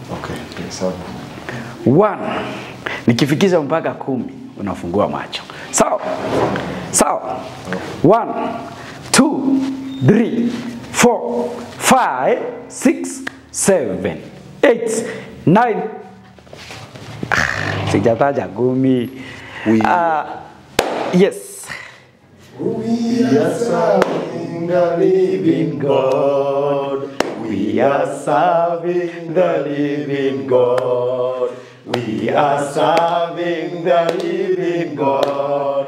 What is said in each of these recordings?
Okay. Sawa. One. Nikifikisha mpaka kumi unafungua macho. Sawa? Sawa. One, two, three, four, five, six, seven, eight, nine. Ah, Sijataja kumi. Ah, yes. We are serving the living God. We are serving the living God. We are serving the living God.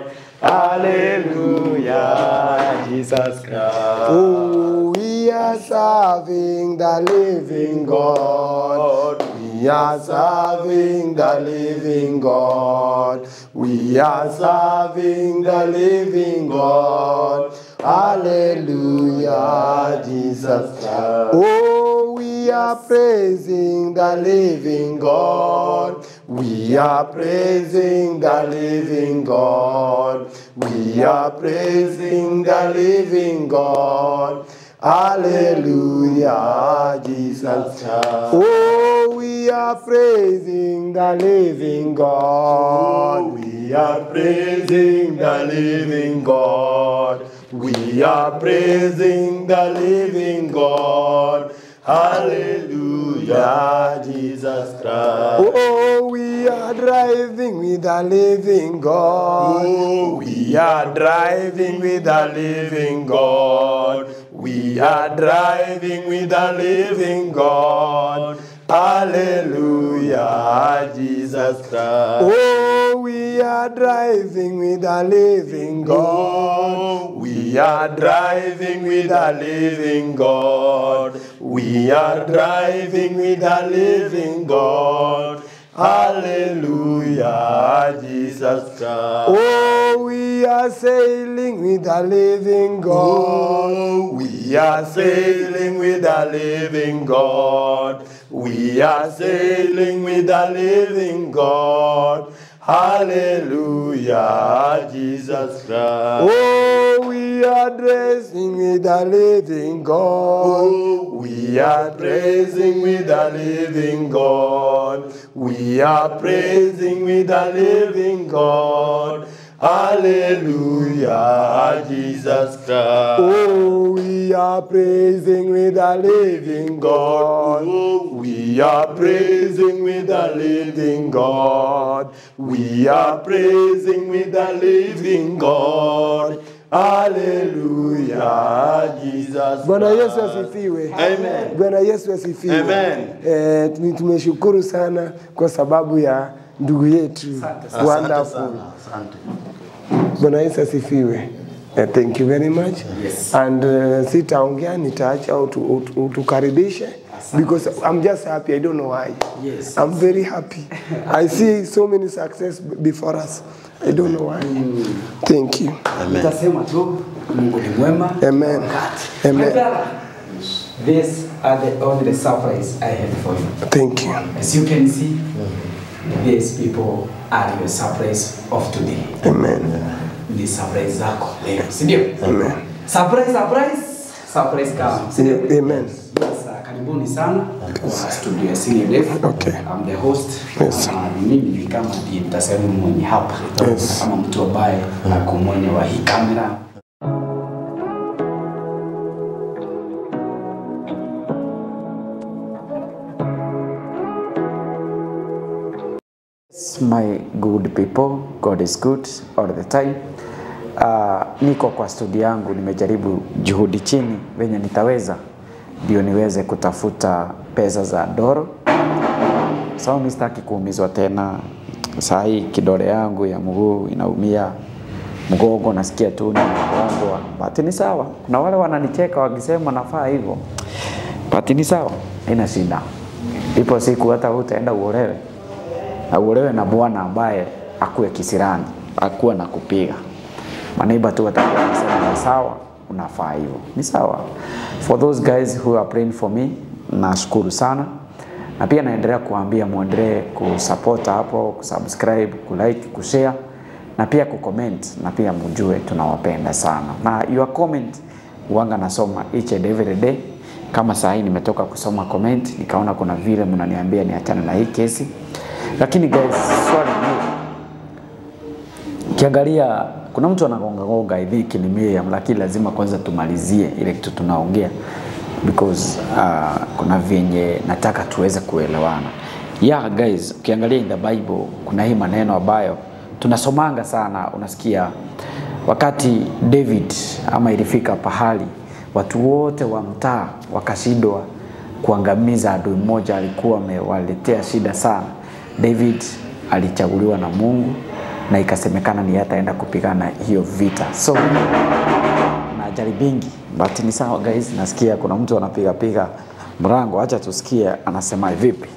Hallelujah, Jesus Christ. Oh, we are serving the living God. We are serving the living God. We are serving the living God. Hallelujah, Jesus Christ. Oh, we are praising the living God. We are praising the living God. We are praising the living God. Hallelujah, Jesus. Oh, we are praising the living God. We are praising the living God. We are praising the living God. Hallelujah, Jesus Christ. Oh, we are driving with the living God. Oh, we are driving with the living God. We are driving with the living God. Hallelujah, Jesus Christ. Oh, we are driving with the living God. Oh, we are driving with the living God. We are driving with the living God. Hallelujah, Jesus Christ. Oh, we are sailing with the living God. Oh, we are sailing with the living God. We are sailing with the living God. Hallelujah, Jesus Christ. Oh, we are dressing with the living God. Oh, we are praising with the living God. We are praising with the living God. Hallelujah, Jesus Christ. Oh, we are praising with the living God. Oh, we are praising with the living God. We are praising with the living God. Hallelujah, Jesus. Bwana Yesu Christ. asifiwe. Amen. Bwana Yesu asifiwe. Amen. Eh, tu- tumeshukuru sana kwa sababu ya ndugu yetu. Asante Wonderful. sana. Asante. Bwana Yesu asifiwe. Uh, thank you very much. Yes. And uh, sitaongea nitaacha utu- utu- utukaribishe because I'm just happy. I don't know why. Yes. I'm very happy. I see so many success b- before us. I don't know why. Thank you. Nitasema tu Mungu ni mwema. Amen. Wakati. Amen. My brother, These are the only surprise I have for you. Thank you. As you can see, these people are your surprise of today. Amen. Ni surprise zako leo, si ndio? Amen. Surprise, surprise, surprise kama. si ndio? Amen. Yes, uh, karibuni sana kwa studio ya Senior Def. Okay. I'm the host. Yes. Uh, mimi ni kama ndiye mtasema mwenye hapa. Yes. Kama mtu ambaye ako mwenye wa hii kamera. Yes, my good people, God is good all the time. Uh, niko kwa studio yangu, nimejaribu juhudi chini venye nitaweza ndio niweze kutafuta pesa za doro. Sawa, mimi sitaki kuumizwa tena. Saa hii kidole yangu ya mguu inaumia, mgongo nasikia tu nimegongwa, but ni sawa. Kuna wale wananicheka wakisema nafaa hivyo, but ni sawa, ina shida. Ipo siku hata wewe utaenda uolewe na uolewe na bwana ambaye akuwe kisirani, akuwe na kupiga. Maneiba tu watakuwa wanasema ni sawa, unafaa hivyo. Ni sawa. For those guys who are praying for me, nashukuru sana na pia naendelea kuambia muendelee kusupport hapo, kusubscribe, kulike, kushare na pia kucomment na pia mjue tunawapenda sana na your comment wanga nasoma each and every day kama saa hii nimetoka kusoma comment nikaona kuna vile mnaniambia niachane na hii kesi, lakini guys, swali ni Ukiangalia kuna mtu anagonga gonga hivi ni Miriam, lakini lazima kwanza tumalizie ile kitu tunaongea because uh, kuna vyenye nataka tuweze kuelewana. Yeah guys, ukiangalia in the Bible kuna hii maneno ambayo tunasomanga sana, unasikia wakati David ama ilifika pahali watu wote wa mtaa wakashindwa kuangamiza adui mmoja alikuwa amewaletea shida sana. David alichaguliwa na Mungu na ikasemekana ni ataenda kupigana hiyo vita. So na ajali bingi, but ni sawa guys. Nasikia kuna mtu anapiga piga mrango, acha tusikie anasema vipi.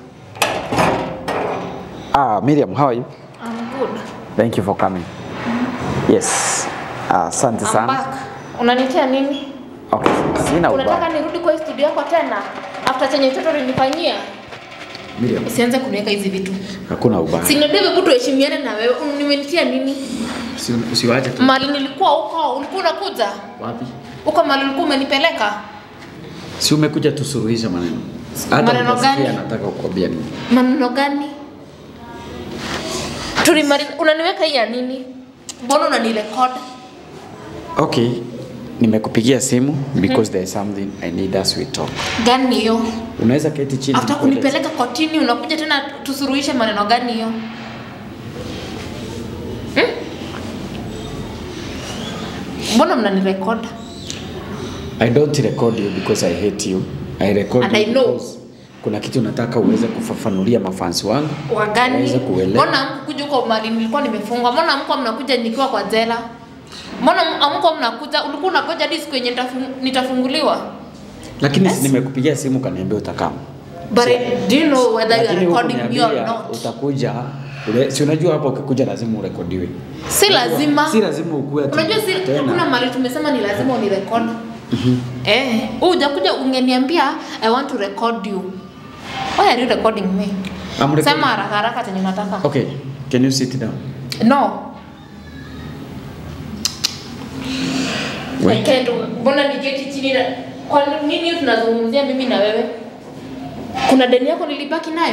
Ah, Miriam, how are you? I'm good. Thank you for coming. Yes. Ah, Asante I'm sana. back. Unanitia nini? Okay, sina Unataka ubaya. nirudi kwa hii studio yako tena? After chenye mtoto ulinifanyia? Miriam, Usianze kuniweka hizi vitu. hakuna ubaya. Si ndio hebu tuheshimiane na wewe. Nimenitia nini? Usi- Usiwache tu. Mali nilikuwa huko, ulikuwa unakuja? Wapi? Huko mali ulikuwa umenipeleka? Si umekuja tusuluhishe maneno. Hata Maneno hujasikia gani? nataka kukwambia nini. Maneno gani? Tulimaliza, unaniweka hii ya nini? Mbona unanirecord? Okay, nimekupigia simu because there is something I need us we talk. Gani hiyo? Unaweza keti chini. After nikueleze? kunipeleka kotini unakuja tena tusuruhishe maneno gani hiyo? Hmm? Mbona mnanirecord? I don't record you because I hate you. I record And you I know. because kuna kitu nataka uweze kufafanulia mafansi wangu. Wagani? Waweze kuelewa. Mbona hamkuja huko mali nilikuwa nimefungwa? Mbona hamkuwa mnakuja nikiwa kwa jela? Mbona hamkuwa mnakuja? Ulikuwa unakuja hadi siku yenye nitafung- nitafunguliwa? Lakini Yes. yes. nimekupigia simu kaniambia utakama. But do you know whether you are Lakini recording me or hukuniambia not? utakuja. Ule, si unajua hapa ukikuja lazima urekodiwe. Si lazima. Si lazima ukue ati Unajua si tena. hakuna mali tumesema ni lazima unirecord. Eh, wewe hujakuja ungeniambia I want to record you. Why are you recording me? I'm recording. Sema haraka haraka chenye unataka. Okay, can you sit down? No. We. I can't. Mbona niketi chini na kwa nini tunazungumzia mimi na wewe? Kuna deni yako nilibaki nayo?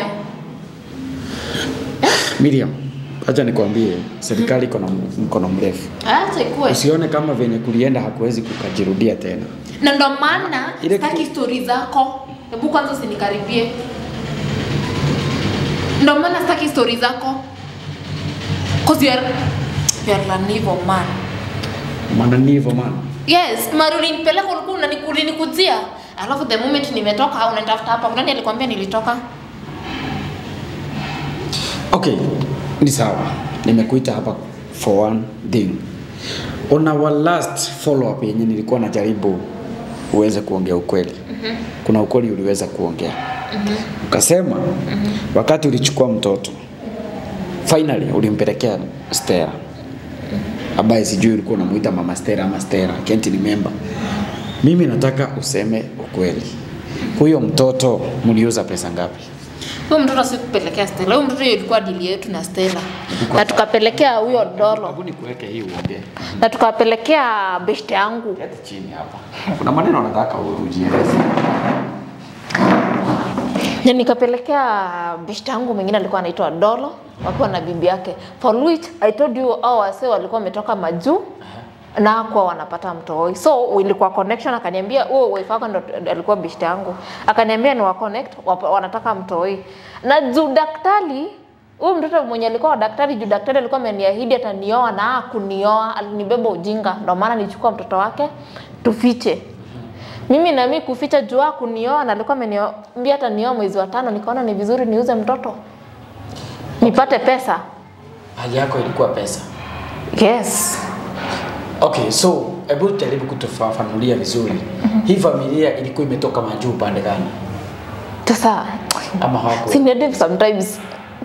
Miriam, acha nikwambie serikali iko na mkono mrefu. Acha ikuwe. Usione kama venye kulienda hakuwezi kukajirudia tena. Na ndo maana Ile sitaki kitu- stori zako. Hebu kwanza usinikaribie. Ndo maana sitaki stori zako. Cause you are, you are an evil man. Maana ni hivyo maana. Yes, mara ulinipeleka ulikuwa unani- ulinikujia. Alafu the moment nimetoka unanitafuta hapa. Nani alikwambia nilitoka? Okay, ni sawa. Nimekuita hapa for one thing. On our last follow up yenye nilikuwa najaribu uweze kuongea ukweli. Kuna ukweli uliweza kuongea. Ukasema wakati ulichukua mtoto finally ulimpelekea Stella ambaye sijui ulikuwa unamuita mama Stella ama Stella, I can't remember. Mimi nataka useme ukweli. Huyo mtoto mliuza pesa ngapi? Huyo mtoto sikupelekea Stella. Huyo mtoto ilikuwa dili yetu na Stella. Na tukapelekea huyo Dolo. Hebu nikuweke hii uongee. Na tukapelekea beshte yangu. Keti chini hapa. Kuna maneno nataka ujieleze. Na nikapelekea beshte yangu mwingine alikuwa anaitwa Dolo wakiwa na bibi yake. For which I told you hao wase walikuwa wametoka majuu na hakuwa wanapata mtoi. So ilikuwa connection akaniambia huo wife wako ndo alikuwa beshte yangu. Akaniambia ni wa connect wapa- wanataka mtoi. Na juu daktari huyu mtoto mwenye alikuwa wa daktari juu daktari alikuwa ameniahidi atanioa na hakunioa, alinibeba ujinga. Ndio maana nilichukua mtoto wake tufiche. Mimi na mimi kuficha juu yake kunioa na alikuwa ameniambia hata nioa mwezi wa tano, nikaona ni vizuri niuze mtoto nipate pesa. Hali yako ilikuwa pesa. Yes. Okay, so hebu jaribu kutufafanulia vizuri. Hii familia ilikuwa imetoka majuu pande gani? Sasa Ama hawako? senior sometimes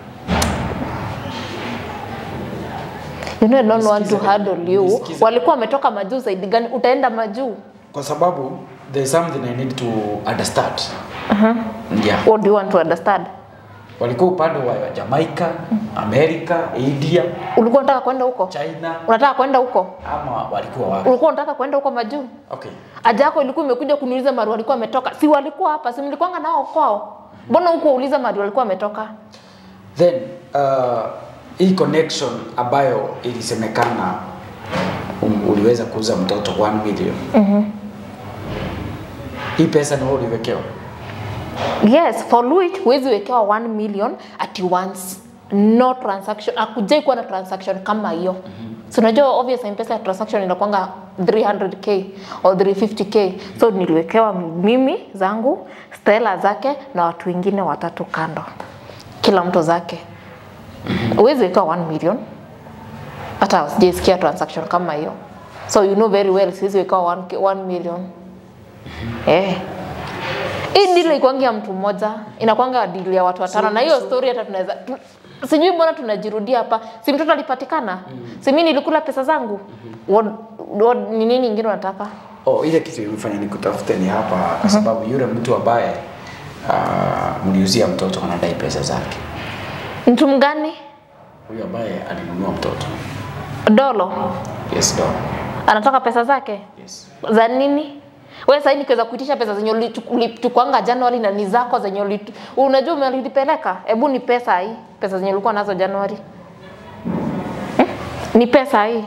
you know I don't want to Nisikize- handle you. nisikize. Walikuwa wametoka majuu zaidi gani? Utaenda majuu? Kwa sababu there is something I need to understand. Yeah. What do you want to understand? walikuwa upande wa Jamaica, Amerika, India, Ulikuwa unataka kwenda huko? China Unataka kwenda huko? ama walikuwa wapi? Ulikuwa unataka kwenda huko majuu? Okay. Haja yako ilikuwa imekuja kuniuliza mahali walikuwa wametoka. Si walikuwa hapa, si mlikuwanga nao kwao? Mbona huko uliza mahali walikuwa wametoka? Then uh, hii connection ambayo ilisemekana um, uliweza kuuza mtoto 1 million. Mhm. Hii pesa ni wewe uliwekewa. Yes, for which huwezi wekewa 1 million at once. No transaction. Akujai kuwa na transaction kama hiyo. So unajua obvious M-Pesa transaction inakuanga 300k or 350k. So niliwekewa mimi zangu, Stella zake na watu wengine watatu kando. Kila mtu zake. Huwezi wekewa 1 million. Hata sijaisikia transaction kama hiyo. So you know very well siwezi wekewa 1, 1 million. Eh. Hii deal ikuangi ya mtu mmoja, inakwanga deal ya watu watano, na hiyo story hata tunaweza tu, sijui mbona tunajirudia hapa. Si mtoto alipatikana? Si mimi nilikula pesa zangu? What, what, ni nini ingine unataka? Oh, ile kitu imefanya nikutafute ni hapa kwa sababu yule mtu ambaye uh, mliuzia mtoto anadai pesa zake. Mtu mgani? Huyu ambaye alinunua mtoto. Dolo Yes, do. anataka pesa zake Yes. za nini? Wewe sasa nikiweza kuitisha pesa zenye ulichu- ulichukuanga Januari na ni zako zenye ulitu, unajua umelipeleka? Hebu ni pesa hii, pesa zenye ulikuwa nazo Januari. Hmm? Ni pesa hii.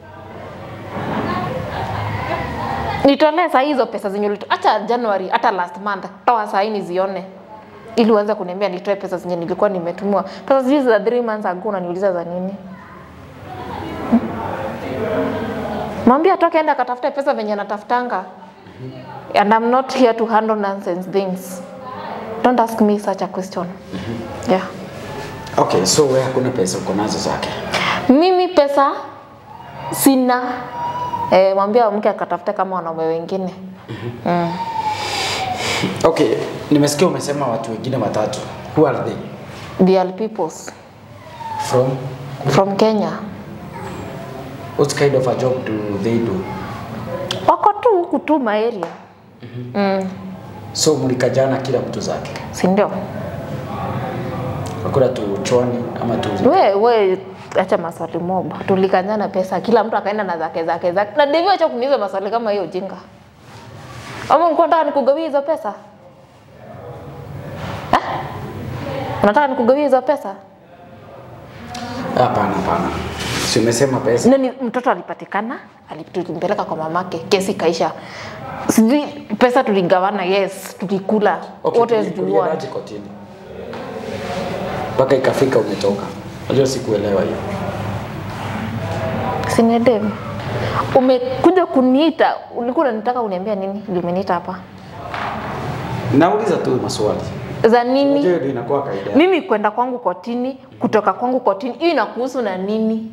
Nitolee saa hizo pesa zenye ulitu, hata Januari, hata last month, toa saa hii nizione ili uanze kuniambia nitoe pesa zenye nilikuwa nimetumiwa. Pesa hizi za 3 months ago unaniuliza za nini? Mwambie atoke enda akatafute pesa venye anatafutanga. And I'm not here to handle nonsense things. Don't ask me such a question. Yeah. Okay, so wewe hakuna pesa uko nazo zake. Mimi pesa sina. Eh, mwambie mke akatafute kama wanaume wengine. Okay, nimesikia umesema watu wengine watatu. Who are they? They are peoples From from Kenya. what kind of a job do they do? Wako tu huku tu maeria. Mm. So mlikajana kila mtu zake. Si ndio? Hakuna tu chwani ama tu We, we acha maswali mob. Tulikanyana pesa, kila mtu akaenda na zake zake zake. Na ndivyo acha kuniuliza maswali kama hiyo ujinga. Ama ulikuwa unataka nikugawia hizo pesa? Ha? Unataka nikugawia hizo pesa? Hapana, hapana. Si umesema pesa. Nani mtoto alipatikana, alitumpeleka kwa mamake, kesi kaisha. Sijui pesa tuligawana, yes, tulikula. Okay, What else tuli- do you want? tuliendaje kotini? Mpaka ikafika umetoka. Unajua sikuelewa hiyo. Sinedem. Umekuja kuniita, ulikuwa unanitaka uniambia nini? Ndio umeniita hapa. Nauliza tu maswali. Za nini? Unajua hiyo ndio inakuwa kaida. mimi kwenda kwangu kotini kutoka kwangu kotini hiyo inakuhusu na nini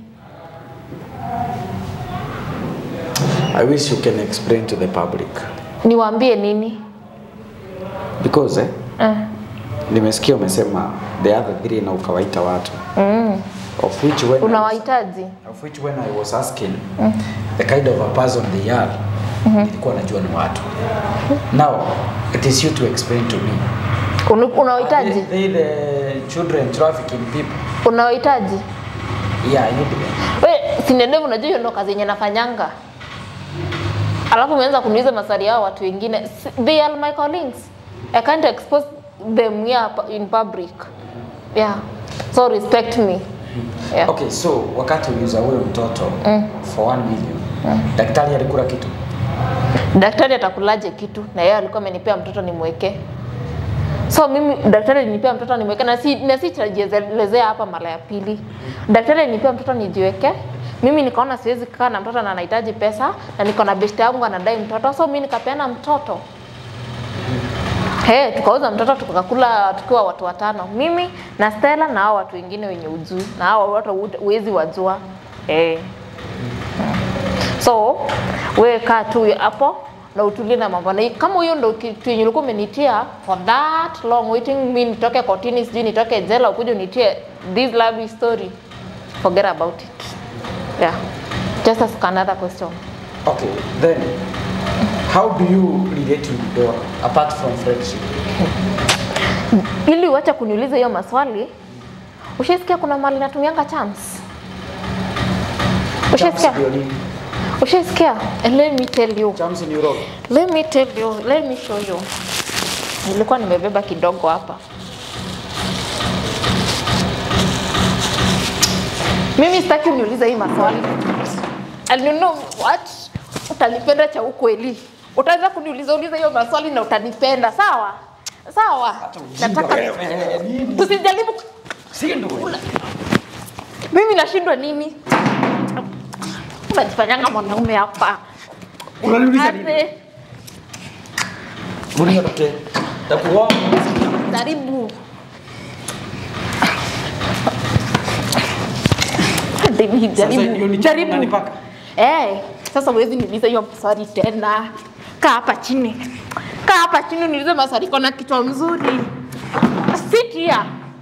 I wish you can explain to the public. niwaambie nini Because eh, uh, nimesikia umesema the other three na ukawaita watu. mm. Of which when I was, unawahitaji of which when I was asking the kind of a person they are, nilikuwa najua ni watu. Now, it is you to explain to me. Unu- Are unawahitaji they, they the children trafficking people? unawahitaji Yeah, I need them. we sinedevu unajua hiyo ndo kazi yenye nafanyanga alafu umeanza kuniuliza maswali yao watu wengine S- they are my colleagues i can't expose them here pu- in public yeah so respect me yeah. Okay, so wakati uliuza huyo mtoto for 1 million, daktari alikula kitu? daktari atakulaje kitu na yeye alikuwa amenipea mtoto nimweke so mimi daktari alinipea mtoto nimweke na si na si tajielezea hapa mara ya pili daktari alinipea mtoto nijiweke mimi nikaona siwezi kukaa na mtoto na anahitaji pesa na niko na besti yangu anadai mtoto so mimi nikapeana mtoto Hey, tukauza mtoto tukakula tukiwa watu watano, mimi na Stella na hao watu wengine wenye ujui na hao watu huwezi wajua hey. So wewe kaa tu hapo na utulie na mambo na kama huyo ndo kitu yenye ulikuwa umenitia for that long waiting me nitoke kotini sijui nitoke jela ukuje unitie this lovely story forget about it yeah just ask another question Okay, then how do you relate to your apart from friendship? ili uache kuniuliza hiyo maswali ushaisikia kuna mali natumianga chance ushaisikia Ndio nini? ushaisikia And let me tell you Chams ni uroge. let me tell you let me show you nilikuwa nimebeba kidogo hapa mimi sitaki uniulize hii maswali and you know what utanipenda cha ukweli utaweza kuniuliza uliza hiyo maswali na utanipenda sawa sawa nataka tusijaribu Si ndio? mimi nashindwa nini unajifanyanga mwanaume hapa Unaniuliza nini? Ate, Uliza toke. Takuwa jaribu Jaribu, Sasa ndio jaribu ni jaribu unanipaka? eh sasa huwezi niuliza hiyo maswali tena kaa hapa chini kaa hapa chini niulize maswali kona kichwa mzuri sit here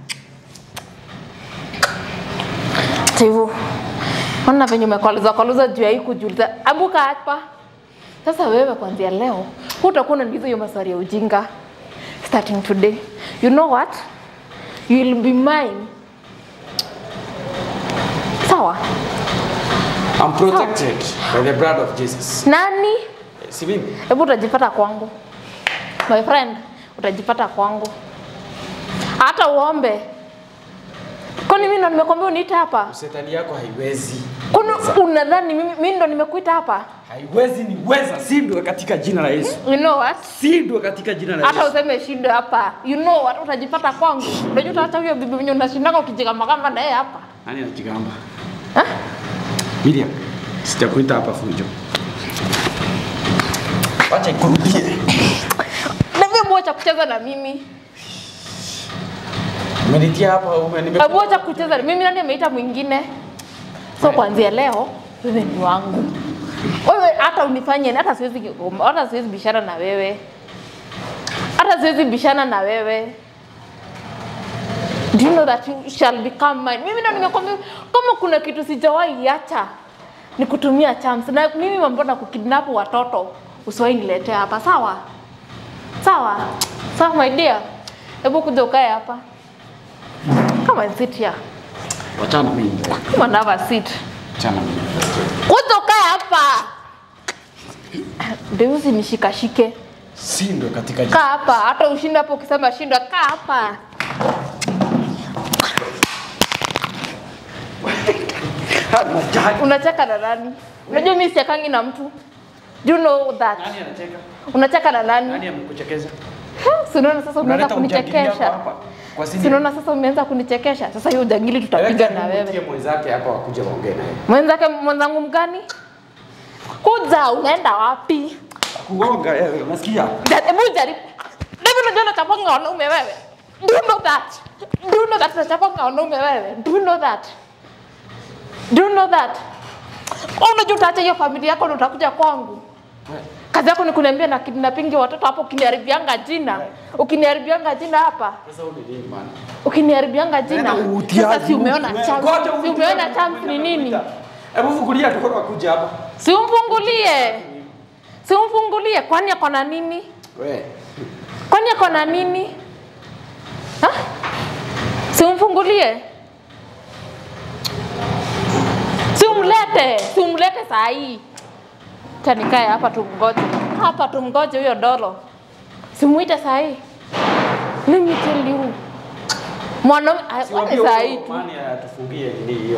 Tivu. Ona venye umekwaluza kwaluza juu ya hii kujiuliza. Abuka hapa. Sasa wewe kuanzia leo hutakuwa unaniuliza hiyo maswali ya ujinga. Starting today. You know what? You will be mine. Sawa? I'm protected by the blood of Jesus. Nani? Si mimi? Hebu utajipata kwangu. My friend, utajipata kwangu. Hata uombe. Kwani mimi ndo nimekwambia uniite hapa? Shetani yako haiwezi. Kwani unadhani mimi, mimi ndo nimekuita hapa? Haiwezi ni weza, sindwe katika jina la Yesu. You know what? Sindwe katika jina la hata Yesu. useme shinde hapa you know what utajipata kwangu unajua utaacha huyo bibi mwenye unashindanga ukijigamba kama na yeye hapa Nani anajigamba? Ha? Miriam, sitakuita hapa fujo. Wacha ikurudie. na mimi mwacha kucheza na mimi Umenitia hapa ume nime hebu acha kucheza na mimi nani ameita mwingine so kuanzia leo wewe ni wangu wewe hata unifanye hata siwezi hata siwezi bishana na wewe hata siwezi bishana na wewe Do you know that you shall become mine? Mimi ndo nimekwambia kama kuna kitu sijawahi acha ni kutumia chance na mimi mambo na kukidnap watoto usiwahi niletea hapa sawa? Sawa? Sawa my dear. Hebu kuja ukae hapa. Come and sit here. Wachana mimi. Come and have a seat. Wachana mimi. Kuja ukae hapa. Ndio usinishikashike. Sindwe katika jina. Kaa hapa, hata ushinde hapo ukisema shindwa, kaa hapa. Unajali. Unacheka na nani? Unajua mimi sichakangi na mtu. Do you know that? Nani anacheka? Unacheka na nani? Nani amekuchekeza? Si unaona sasa umeanza Unaleta ujangili yako kunichekesha. hapa. Kwa Si sini. unaona sasa umeanza kunichekesha. Sasa hiyo ujangili tutapiga na Mtie wewe. mwenzake hapa wakuja waongee naye. Mwenzake mwenzangu mgani? Kuja, unaenda wapi? Kugonga wewe, unasikia? Ja- Hebu jaribu. Hebu unajua nachapanga wanaume wewe. Do you know that? Do you know that nachapanga wanaume wewe? Do you know that? Do you know that? Wewe Unajua utaacha hiyo familia yako na utakuja kwangu. Kazi yako ni kuniambia na kidnapping watoto hapo ukiniharibianga jina. Ukiniharibianga jina hapa. Sasa huyu ni nini bana? Ukiniharibianga jina. Nenda utiaji. Sasa si umeona Ngoja chance. Si utiaji. umeona chance ni nini? Hebu fungulia tukoro wakuja hapa. Si umfungulie. Si umfungulie kwani ako na nini? Wewe. Kwani ako na nini? Ha? Si umfungulie. Si umlete, si umlete saa hii. Acha nikae hapa tumgoje. Hapa tumgoje huyo dolo. Simuite saa hii. Let me tell you. Mwanaume Siwaambie ni saa huyo hii tu. Mani atufungie nini hiyo?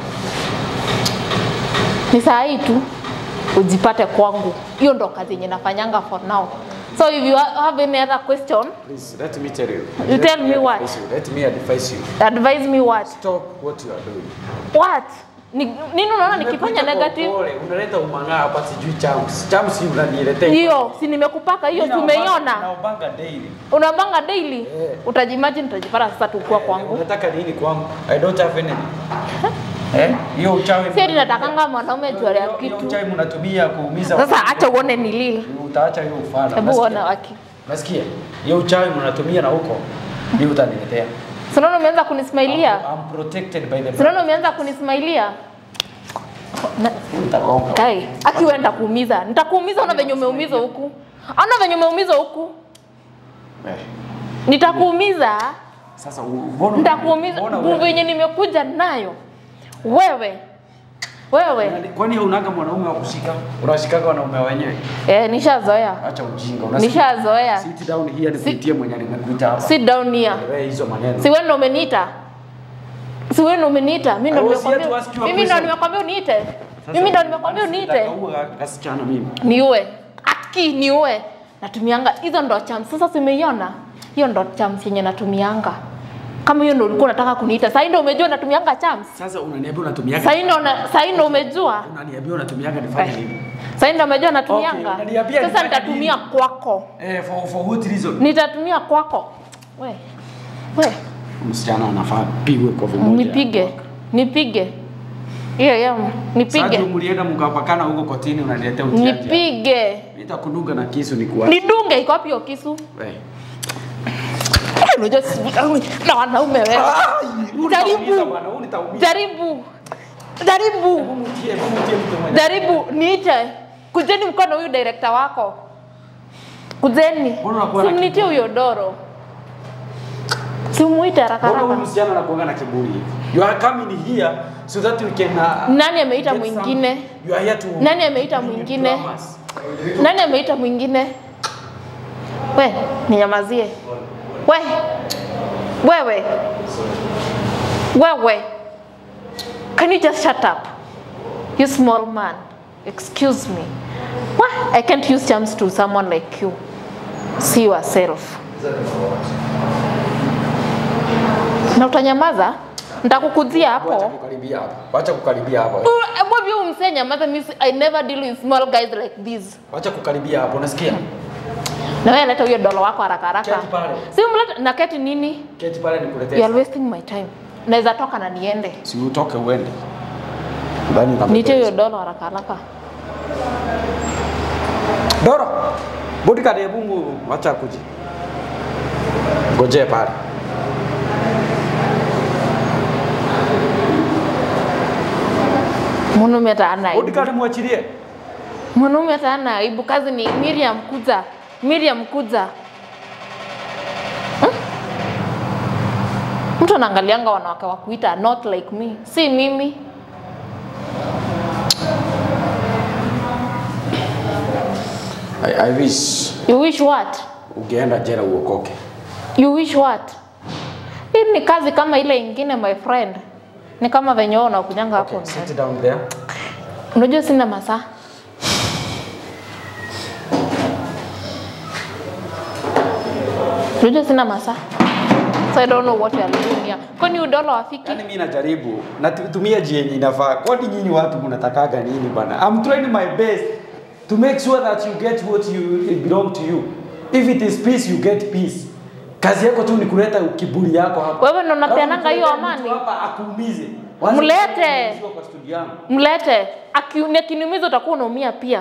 Ni saa hii tu ujipate kwangu. Hiyo ndo kazi yenye nafanyanga for now. So if you ha- have any other question, Please let me tell you. You Let tell me me what? advise you. Let me advise you. advise me what? Stop what you are doing. What? Ni, nini unaona nikifanya Nimekuita kwa negative? upole, Unaleta umang'aa hapa sijui chams. Chams hii unaniletea. Hiyo si nimekupaka hiyo, si umeiona? Naobanga daily. Unabanga daily? Eh. Utajimagine utajipata sasa tukua kwangu. Unataka nini kwangu? I don't have anything. Eh? Hiyo uchawi. Si ati natakanga mwanaume jua ya Hiyo- hiyo kitu. uchawi mnatumia kuumiza. Sasa acha uone ni lili. Utaacha hiyo ufala. Hebu Nasikia? uone waki. Nasikia? Hiyo uchawi mnatumia na huko. Ndio utaniletea. Si unaona umeanza kunismailia? I'm protected by the Si unaona umeanza kunismailia? Na- Utagonga. Kai, akiwenda kuumiza. Nitakuumiza ona venye umeumizwa huku. Ona venye umeumizwa huku. Eh. nitakuumiza Sasa u- mbona nitakuumiza mbona nguvu wewe- yenye nimekuja nayo wewe wewe Kwani unaga mwanaume wa kushika? Unashikaga wanaume wenyewe? eh, nishazoea Acha ujinga. unasikia? nishazoea Sit down here nikuitie mwenye nimekuita hapa. sit down here Wewe hizo maneno. si wewe ndo umeniita si wewe ndo umeniita mimi ndo I was here to nimekwambia ask you a mimi ndo question. nimekwambia uniite mimi ndo nimekwambia uniite Nitakaua kasichana mimi. niue aki niue natumianga hizo ndo chams sasa simeiona hiyo ndo chams yenye natumianga kama hiyo ndo ulikuwa unataka kuniita sahii ndo umejua natumianga chams Sasa unaniambia unatumiaga sahii ndo una- sahii ndo umejua unaniambia unatumiaga nifanye Eh. nini? sahii ndo umejua Okay, natumianga unaniambia sasa nifanye nitatumia nini? kwako Eh, for for what reason? nitatumia kwako we we Msichana anafaa pigwe kwa vimoja. nipige nipige hiyo hiyo Sasa nipige mlienda mkapakana huko kotini unaniletea utiaji. nipige Nitakunuga na kisu nikuwa. nidunge iko wapi hiyo kisu Eh. unajua si- na wanaume wewe Unitaumiza bwana, unitaumiza. jaribu jaribu Mtie, mtie mtu mwenye. jaribu niite kujeni mkono huyu director wako kujeni Mbona unakuwa na simnitie huyo doro simuite haraka Mbona huyu haraka msichana anakuanga na kiburi hivi? You are coming here so that you can uh, nani ameita get mwingine some- You are here to Nani ameita bring mwingine? dramas. nani ameita mwingine we ninyamazie we wewe wewe can you just shut up you small man excuse me Why? i can't use charms to someone like you see yourself na utanyamaza nitakukuzia Wacha hapo kukaribia hapa. Wacha kukaribia hapa. Mbona umsee nyamaza means I never deal with small guys like this. Wacha kukaribia hapa. Unasikia? Na wewe leta huyo dola wako haraka haraka. Keti pale. Si umleta na keti nini? Keti pale nikuletee. You are wasting my time. Naweza toka na niende. Si utoke uende. Ndani na Niite huyo dola haraka haraka. Doro. Bodyguard ya Mungu wacha kuji. Ngojee pale. Mwanaume hata hana aibu. Bodyguard muachilie. Mwanaume hata hana aibu. Kazi ni Miriam Kuza. Miriam Kuza. Hmm? Mtu anaangalianga wanawake wa kuita not like me. Si mimi. I, I wish You wish what? ungeenda jela uokoke. You wish what? Hii ni kazi kama ile ingine my friend. Ni kama venye wewe unakujanga hapo. Okay, sit down there. Unajua sina masaa. Unajua sina masaa. So I don't know what you are doing here. Kwani udola wafiki? Yaani mimi najaribu natumia njia yenye inafaa. Kwani nyinyi watu mnatakaga nini bana? I'm trying my best to make sure that you get what you it belong to you. If it is peace you get peace. Kazi yako tu ni kuleta kiburi yako hapa. Wewe ndo unapeananga hiyo Alafu amani? mtu Hapa akuumize. Mlete. kuumiziwa Kwa studio yangu. Mlete. Aki- Akiniumiza utakuwa unaumia pia.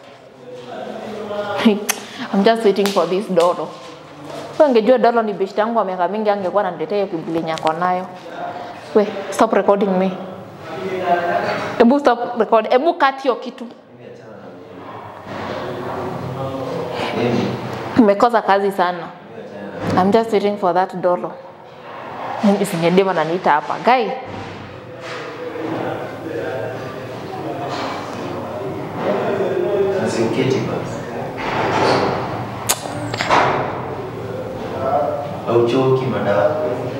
I'm just waiting for this dodo. Wewe angejua dodo ni beshte yangu wa miaka mingi angekuwa ananiletea hiyo kibuli yenye ako nayo. We, stop recording me. Ebu stop record. Ebu cut hiyo kitu. Umekosa kazi sana. I'm just waiting for that dodo. Mimi sinyedema naniita hapa. Guy, Usiketi basi. Hauchoki madada.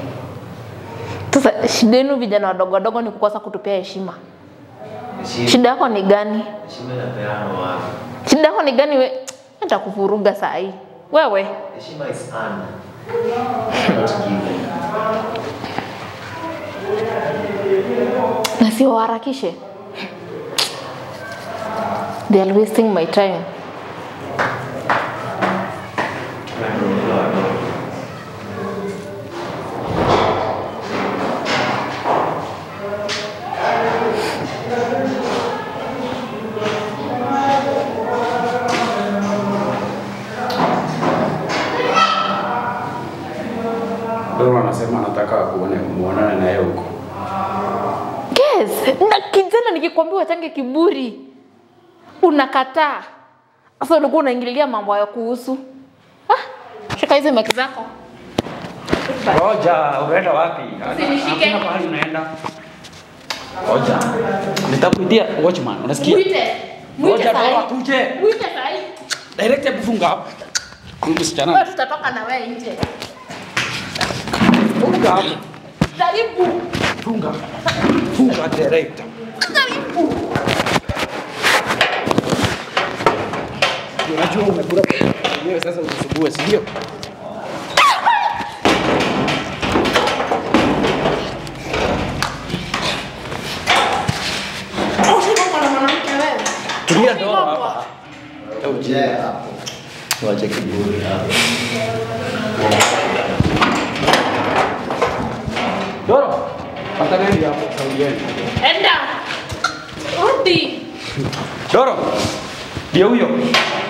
sasa shida yenu vijana wadogo wadogo ni kukosa kutupia heshima. Heshima Shida yako ni gani? heshima inapeanwa wapi? Shida yako ni gani? We nitakuvuruga saa hii wewe. Heshima is earned. Not given. na siwaharakishe. They are wasting my time. Wewe ndio ukiwa wadogo. Doro anasema anataka kuone muonane na yeye huko. Yes, na kijana nikikwambia wachange kiburi unakataa. Sasa ulikuwa unaingililia mambo hayo kuhusu. Ah, shika hizi maki zako. Ngoja, unaenda wapi? Usinishike. Hakuna pahali unaenda. Ngoja. Nitakuitia watchman, unasikia? Mwite. Mwite Ngoja sahi. doa kuje. Mwite sahi. Direct hebu funga hapo. Wewe Msichana. tutatoka na wewe nje. Funga hapo. Jaribu. Funga. Funga direct. Jaribu. Unajua umekula wewe sasa unasumbua, si ndio? Usipokuwa na mwanamke wewe. Tulia doa hapa. Yeah, hapo. Wache kiburi hapo. Doro. Pantaneni hapo saudieni. Enda. Rudi. Doro. Ndio huyo.